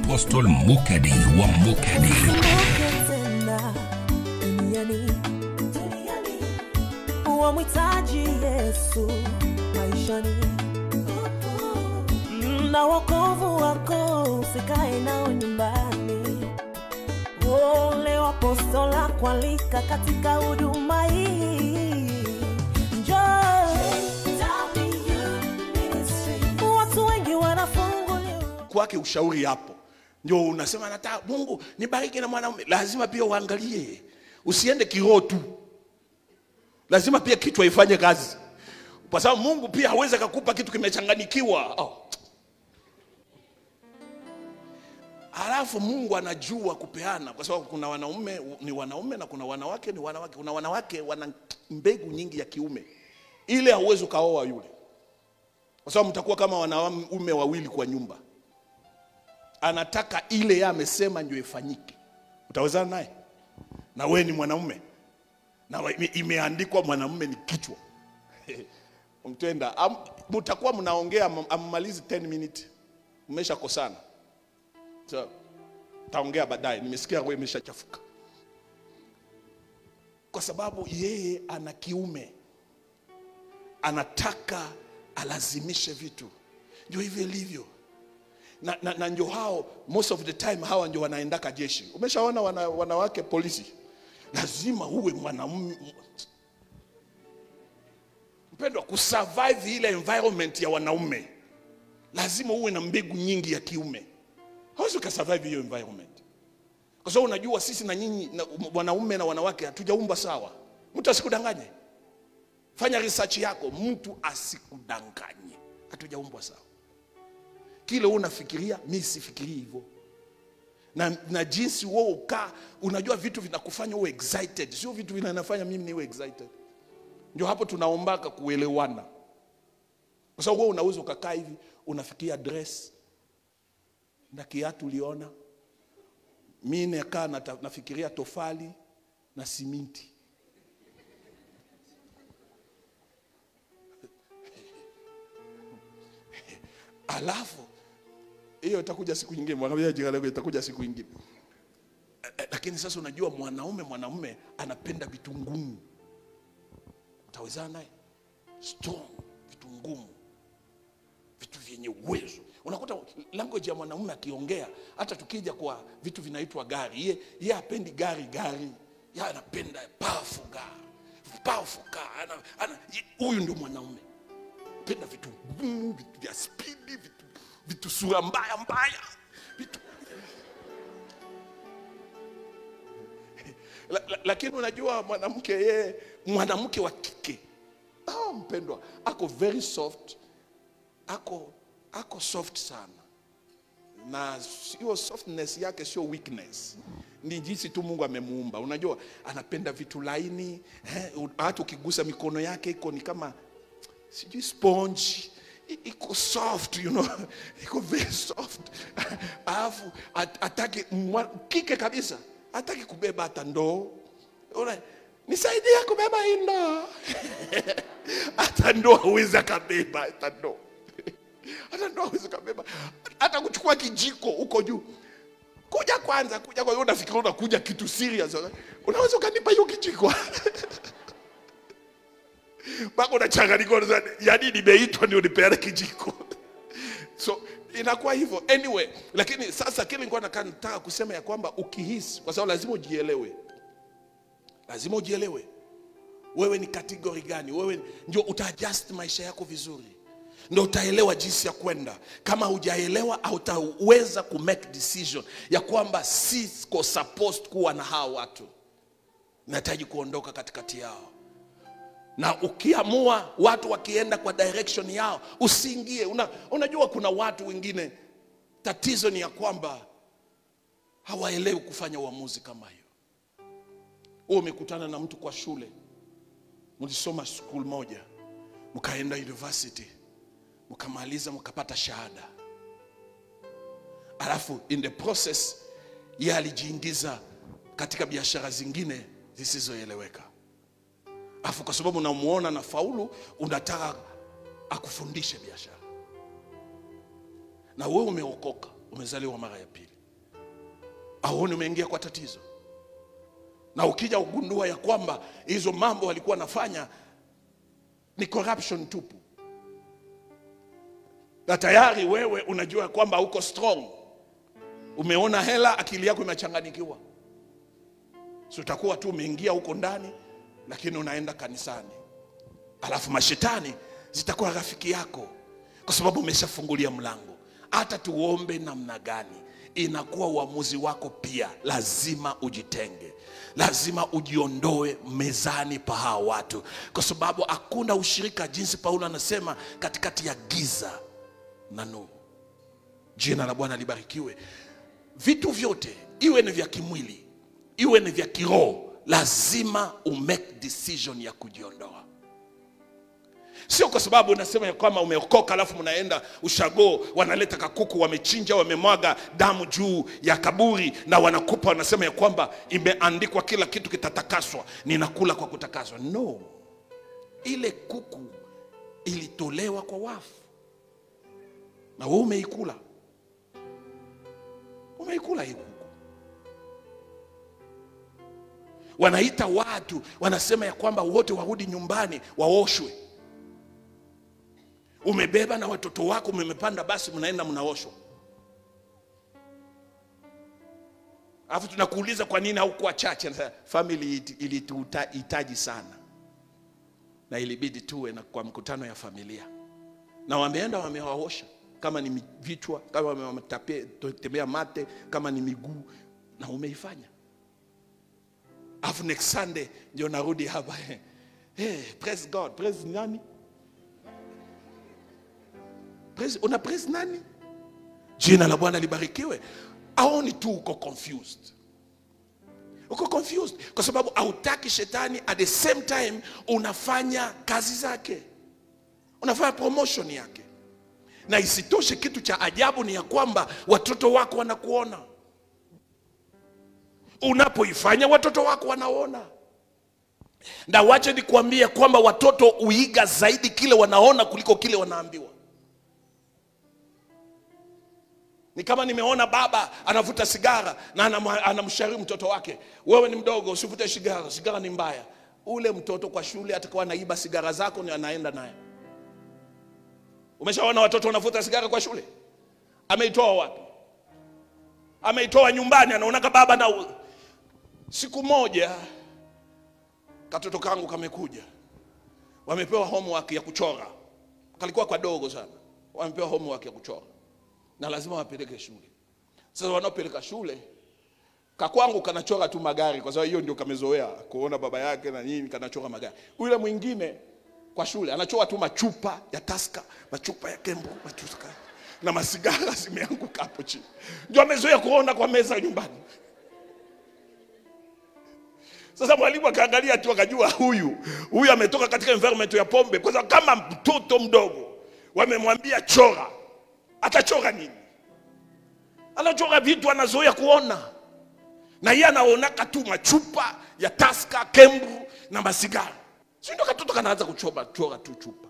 Apostle Mukadi wa Mukadi. tena duniani wamhitaji Yesu maishani na wokovu wako usikae nao nyumbani. Ole wapostola kualika katika huduma hii, njoo watu wengi wanafunguliwa kwake ushauri hapo ndio unasema nataka mungu nibariki na mwanaume lazima pia uangalie usiende kiroho tu lazima pia kichwa ifanye kazi kwa sababu mungu pia hawezi akakupa kitu kimechanganikiwa oh. halafu mungu anajua kupeana kwa sababu kuna wanaume ni wanaume na kuna wanawake ni wanawake kuna wanawake wana mbegu nyingi ya kiume ile hauwezi ukaoa yule kwa sababu mtakuwa kama wanaume wawili kwa nyumba anataka ile yeye amesema ndio ifanyike utawezana naye na wewe ni mwanaume na wa- ime- imeandikwa mwanamume ni kichwa mtenda am- mtakuwa mnaongea am- ammalizi 10 minutes mmeshakosana so, taongea baadaye nimesikia wewe imeshachafuka kwa sababu yeye ana kiume anataka alazimishe vitu ndio hivyo ilivyo na, na, na ndio hao most of the time hawa ndio wanaendaka jeshi umeshaona wana, wanawake polisi lazima uwe mwanamume mpendwa kusurvive ile environment ya wanaume lazima uwe na mbegu nyingi ya kiume hawezi ukasurvive hiyo environment kwa sababu unajua sisi na nyinyi na- wanaume na wanawake hatujaumba sawa mtu asikudanganye fanya research yako mtu asikudanganye hatujaumbwa sawa kile wewe unafikiria mi sifikirii hivyo na, na jinsi wewe ukaa unajua vitu vinakufanya uwe excited sio vitu vinanafanya mimi niwe excited ndio hapo tunaombaka kuelewana kwa sababu wewe unaweza ukakaa hivi unafikiria dress na kiatu uliona mi nakaa nata- nafikiria tofali na siminti alafu hiyo itakuja siku nyingine mwambie jirani yako itakuja siku nyingine Eh, eh, lakini sasa unajua mwanaume mwanaume anapenda vitu ngumu utawezana naye strong vitu ngumu vitu vyenye uwezo unakuta language ya mwanaume akiongea hata tukija kwa vitu vinaitwa gari ye, ye apendi gari gari ye anapenda powerful gari powerful car ana, ana, ye- huyu ndio mwanaume penda vitu ngumu vitu vya spidi vitu, vitu sura mbaya mbaya vitu la, la, lakini unajua mwanamke yeye mwanamke wa kike ah, mpendwa ako very soft ako ako soft sana na hiyo softness yake sio weakness ni jinsi tu mungu amemuumba unajua anapenda vitu laini eh, hata ukigusa mikono yake iko ni kama sijui sponge I- iko soft you know iko very soft alafu at- ataki mwa- kike kabisa hataki kubeba hata ndoo Una- nisaidie kubeba hii ndoo hata ndoo hawezi akabeba hata ndoo hata ndoo hawezi kabeba hata kuchukua kijiko huko juu kuja kwanza kuja kwa unafikiri unakuja kitu serious unaweza ukanipa hiyo kijiko mpaka unachanganyika unasema, yaani nimeitwa ndio nipeane kijiko so inakuwa hivyo anyway lakini sasa kile nilikuwa nataka nataka kusema ya kwamba ukihisi kwa sababu lazima ujielewe lazima ujielewe wewe ni kategori gani wewe ndio utaadjust maisha yako vizuri ndio utaelewa jinsi ya kwenda kama hujaelewa hautaweza kumake decision ya kwamba siko supposed kuwa na hawa watu nahitaji kuondoka katikati yao na ukiamua watu wakienda kwa direction yao usiingie Una, unajua kuna watu wengine tatizo ni ya kwamba hawaelewi kufanya uamuzi kama hiyo wewe umekutana na mtu kwa shule mlisoma school moja mkaenda university mkamaliza mkapata shahada alafu in the process ye alijiingiza katika biashara zingine zisizoeleweka alafu kwa sababu unamuona na faulu unataka akufundishe biashara na wewe umeokoka umezaliwa mara ya pili auoni umeingia kwa tatizo na ukija ugundua ya kwamba hizo mambo walikuwa wanafanya ni corruption tupu na tayari wewe unajua kwamba uko strong umeona hela akili yako imechanganikiwa si utakuwa tu umeingia huko ndani lakini unaenda kanisani alafu mashetani zitakuwa rafiki yako kwa sababu umeshafungulia mlango hata tuombe namna gani inakuwa uamuzi wako pia lazima ujitenge lazima ujiondoe mezani pa hawa watu kwa sababu hakuna ushirika jinsi paulo anasema katikati ya giza na nuru jina la bwana libarikiwe vitu vyote iwe ni vya kimwili iwe ni vya kiroho lazima umake decision ya kujiondoa sio kwa sababu unasema ya kwamba umeokoka alafu mnaenda ushago wanaleta kakuku wamechinja wamemwaga damu juu ya kaburi na wanakupa wanasema ya kwamba imeandikwa kila kitu kitatakaswa ninakula kwa kutakaswa no ile kuku ilitolewa kwa wafu na wewe umeikula umeikula hii kuku wanaita watu wanasema ya kwamba wote warudi nyumbani waoshwe umebeba na watoto wako mmepanda basi mnaenda mnaoshwa alafu tunakuuliza kwa nini haukuwa chache Anasema, family it- ilituhitaji sana na ilibidi tuwe na kwa mkutano ya familia na wameenda wamewaosha kama ni mi- vichwa kama wametembea mate kama ni miguu na umeifanya alafu next sunday ndio narudi hapa hey, praise god praise nani praise, una praise nani jina la bwana libarikiwe aoni tu uko confused uko confused kwa sababu hautaki shetani at the same time unafanya kazi zake unafanya promotion yake na isitoshe kitu cha ajabu ni ya kwamba watoto wako wanakuona unapoifanya watoto wako wanaona na wache nikuambie kwamba watoto uiga zaidi kile wanaona kuliko kile wanaambiwa ni kama nimeona baba anavuta sigara na anam- anamshauri mtoto wake wewe ni mdogo usivute sigara sigara ni mbaya ule mtoto kwa shule atakuwa anaiba sigara zako ni anaenda naye umeshaona watoto wanavuta sigara kwa shule ameitoa wapi ameitoa nyumbani anaonaka baba na siku moja katoto kangu kamekuja wamepewa homework ya kuchora kalikuwa kadogo sana wamepewa homework ya kuchora na lazima wapeleke shule sasa wanaopeleka shule kakwangu kanachora tu magari kwa sababu hiyo ndio kamezoea kuona baba yake na nini kanachora magari yule mwingine kwa shule anachora tu machupa ya taska machupa ya kembo machupa na masigara zimeanguka hapo chini ndio amezoea kuona kwa meza nyumbani sasa mwalimu akaangalia tu akajua huyu huyu ametoka katika environment ya pombe kwa sababu kama mtoto mdogo wamemwambia chora atachora nini anachora vitu anazoea kuona na yeye anaonaka tu machupa ya taska kembru na masigara si ndio katoto kanaanza kuchora chora tu chupa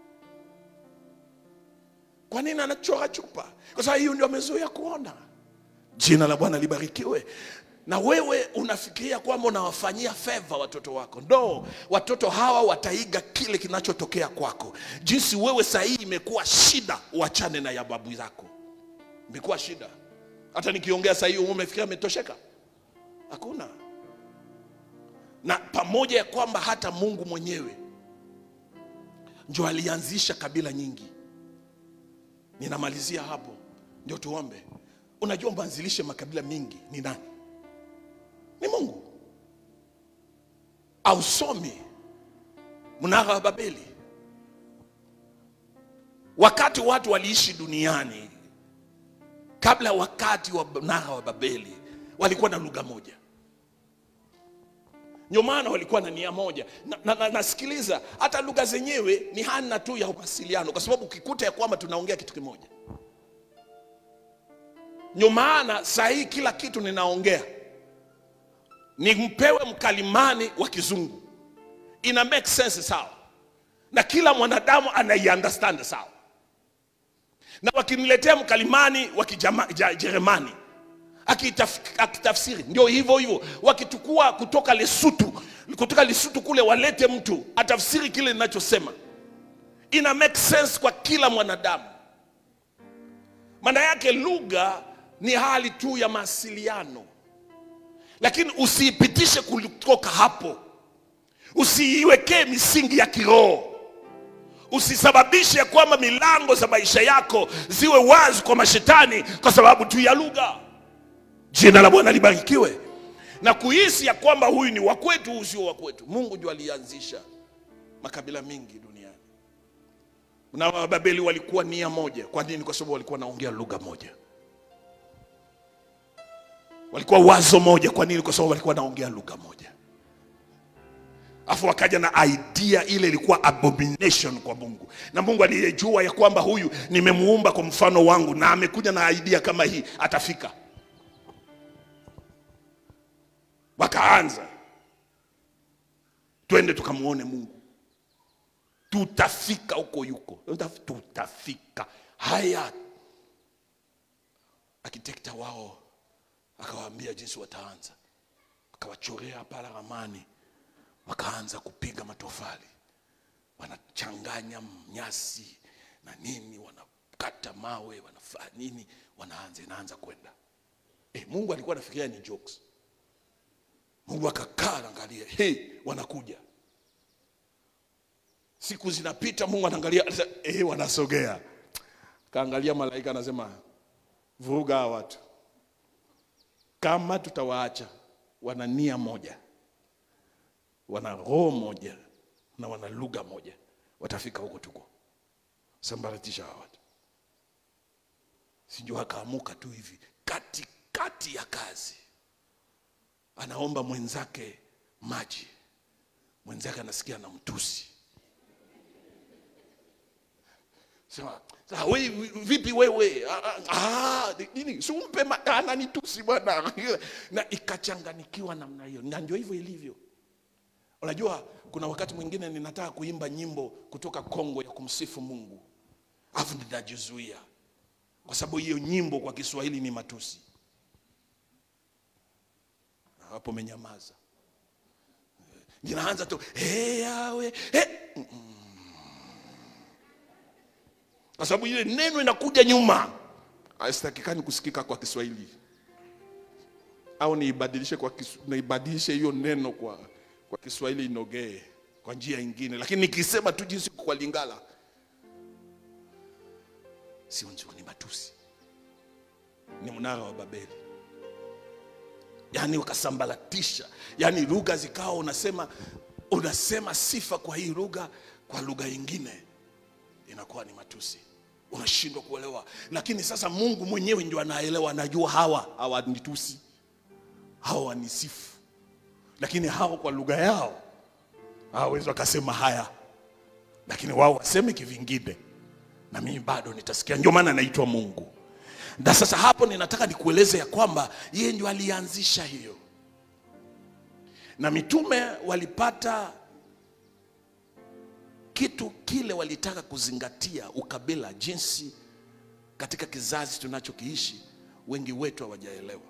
kwa nini anachora chupa kwa sababu hiyo ndio amezoea kuona jina la bwana libarikiwe na wewe unafikiria kwamba unawafanyia feva watoto wako no watoto hawa wataiga kile kinachotokea kwako jinsi wewe sahii imekuwa shida uachane na ya babu zako imekuwa shida hata nikiongea sahii umefikiria ametosheka hakuna na pamoja ya kwamba hata mungu mwenyewe ndio alianzisha kabila nyingi ninamalizia hapo ndio tuombe unajua mwanzilishe makabila mingi ni nani ni mungu ausomi mnara wa babeli wakati watu waliishi duniani kabla wakati wa mnara wa babeli walikuwa na lugha moja ndio maana walikuwa na nia moja na, na, na, nasikiliza hata lugha zenyewe ni hana tu ya mawasiliano kwa sababu ukikuta ya kwamba tunaongea kitu kimoja ndio maana saa hii kila kitu ninaongea nimpewe mkalimani wa kizungu ina make sense sawa na kila mwanadamu anaiunderstand sawa na wakiniletea mkalimani wa kijerumani Akitaf- akitafsiri ndio hivyo hivyo wakitukua kutoka lesutu kutoka lesutu kule walete mtu atafsiri kile ninachosema ina make sense kwa kila mwanadamu maana yake lugha ni hali tu ya mawasiliano lakini usiipitishe kutoka hapo usiiwekee misingi ya kiroho usisababishe kwamba milango za maisha yako ziwe wazi kwa mashetani kwa sababu tu ya lugha jina la bwana libarikiwe na kuhisi ya kwamba huyu ni wakwetu huu sio wakwetu mungu ndio alianzisha makabila mingi duniani na wababeli walikuwa nia moja kwa nini kwa sababu walikuwa wanaongea lugha moja walikuwa wazo moja kwa nini kwa sababu walikuwa wanaongea lugha moja afu wakaja na idea ile ilikuwa abomination kwa mungu na mungu aliyejua ya kwamba huyu nimemuumba kwa mfano wangu na amekuja na idea kama hii atafika wakaanza twende tukamuone mungu tutafika huko yuko tutafika haya akitekta wao akawaambia jinsi wataanza akawachorea pala ramani wakaanza kupiga matofali wanachanganya nyasi na nini wanakata mawe wanafanya nini wanaanza inaanza kwenda e, mungu alikuwa anafikiria ni jokes mungu akakaa anaangalia hey, wanakuja siku zinapita mungu anaangalia anasema, eh, wanasogea kaangalia malaika anasema vuruga hawa watu kama tutawaacha wana nia moja wana roho moja na wana lugha moja watafika huko tuko sambaratisha hawa watu sinjo akaamuka tu hivi katikati ya kazi anaomba mwenzake maji mwenzake anasikia na mtusi sema "Sasa we, vipi wewe Ah, ah, ah, nini si umpe ma- ananitusi bwana na ikachanganikiwa namna hiyo na ndio hivyo ilivyo unajua kuna wakati mwingine ninataka kuimba nyimbo kutoka kongo ya kumsifu mungu alafu ninajizuia kwa sababu hiyo nyimbo kwa kiswahili ni matusi hapo menyamaza ninaanza tu hey, yawe hey. kwa sababu ile neno inakuja nyuma haitakikani kusikika kwa kiswahili au niibadilishe kwa kisu, niibadilishe hiyo neno kwa, kwa kiswahili inogee kwa njia ingine lakini nikisema tu jinsi kwa lingala sio nzuri ni matusi ni mnara wa babeli yaani wakasambaratisha yaani lugha zikawa unasema unasema sifa kwa hii lugha kwa lugha ingine inakuwa ni matusi unashindwa kuelewa lakini sasa mungu mwenyewe ndio anaelewa anajua hawa hawanitusi hawa wanisifu lakini hao kwa lugha yao hawawezi wakasema haya lakini wao waseme kivingine na mimi bado nitasikia ndio maana naitwa mungu na sasa hapo ninataka nikueleze ya kwamba yeye ndio alianzisha hiyo na mitume walipata kitu kile walitaka kuzingatia ukabila jinsi katika kizazi tunachokiishi wengi wetu hawajaelewa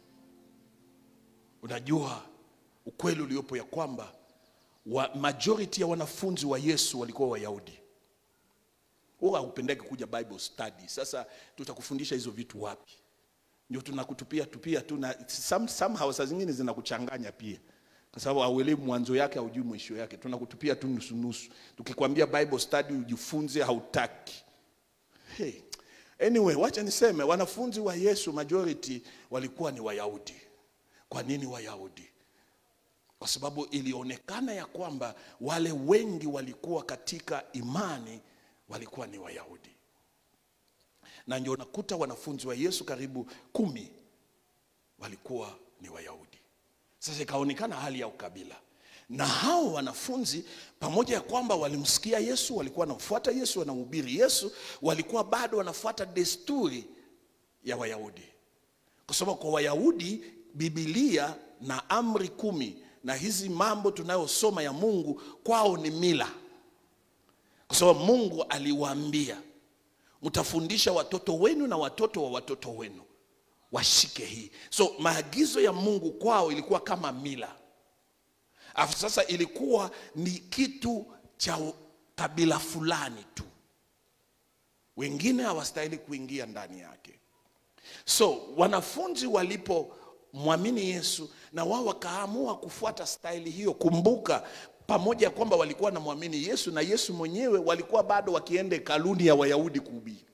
unajua ukweli uliopo ya kwamba wa, majority ya wanafunzi wa yesu walikuwa wayahudi huwa haupendeki kuja bible study sasa tutakufundisha hizo vitu wapi ndio tunakutupia tupia tu na some, somehow saa zingine zinakuchanganya pia kwa sababu hauelewi mwanzo yake haujui mwisho yake tunakutupia tu nusu nusu tukikwambia bible study ujifunze hautaki hey. anyway wacha niseme wanafunzi wa yesu majority walikuwa ni wayahudi kwa nini wayahudi kwa sababu ilionekana ya kwamba wale wengi walikuwa katika imani walikuwa ni wayahudi na ndio nakuta wanafunzi wa yesu karibu kumi walikuwa ni wayahudi sasa ikaonekana hali ya ukabila na hao wanafunzi pamoja ya kwamba walimsikia yesu walikuwa wanamfuata yesu wanamhubiri yesu walikuwa bado wanafuata desturi ya wayahudi kwa sababu kwa wayahudi bibilia na amri kumi na hizi mambo tunayosoma ya mungu kwao ni mila kwa sababu mungu aliwaambia mtafundisha watoto wenu na watoto wa watoto wenu washike hii so maagizo ya mungu kwao ilikuwa kama mila alafu sasa ilikuwa ni kitu cha kabila fulani tu wengine hawastahili kuingia ndani yake so wanafunzi walipomwamini yesu na wao wakaamua kufuata staili hiyo kumbuka pamoja kwamba walikuwa namwamini yesu na yesu mwenyewe walikuwa bado wakienda hekaluni ya wayahudi kuhubiri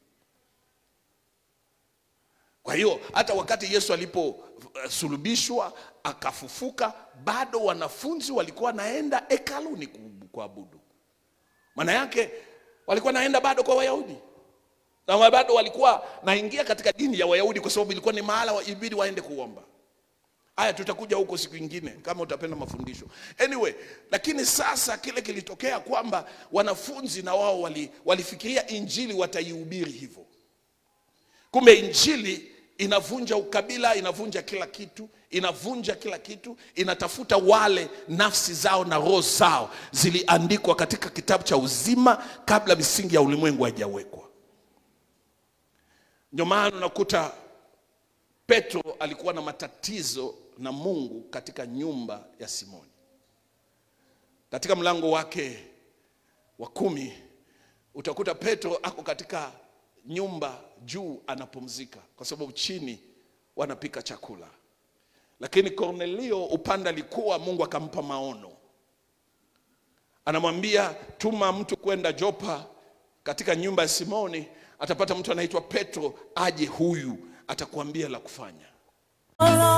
kwa hiyo hata wakati yesu aliposulubishwa akafufuka bado wanafunzi walikuwa wanaenda hekaluni ku- kuabudu maana yake walikuwa naenda bado kwa wayahudi na wa- bado walikuwa naingia katika dini ya wayahudi kwa sababu ilikuwa ni mahala wa- ibidi waende kuomba haya tutakuja huko siku ingine kama utapenda mafundisho anyway lakini sasa kile kilitokea kwamba wanafunzi na wao wali, walifikiria injili wataihubiri hivyo kumbe injili inavunja ukabila inavunja kila kitu inavunja kila kitu inatafuta wale nafsi zao na roho zao ziliandikwa katika kitabu cha uzima kabla misingi ya ulimwengu haijawekwa ndio maana unakuta petro alikuwa na matatizo na mungu katika nyumba ya simoni katika mlango wake wa kumi utakuta petro ako katika nyumba juu anapumzika kwa sababu chini wanapika chakula lakini kornelio upande alikuwa mungu akampa maono anamwambia tuma mtu kwenda jopa katika nyumba ya simoni atapata mtu anaitwa petro aje huyu atakuambia la kufanya Oh,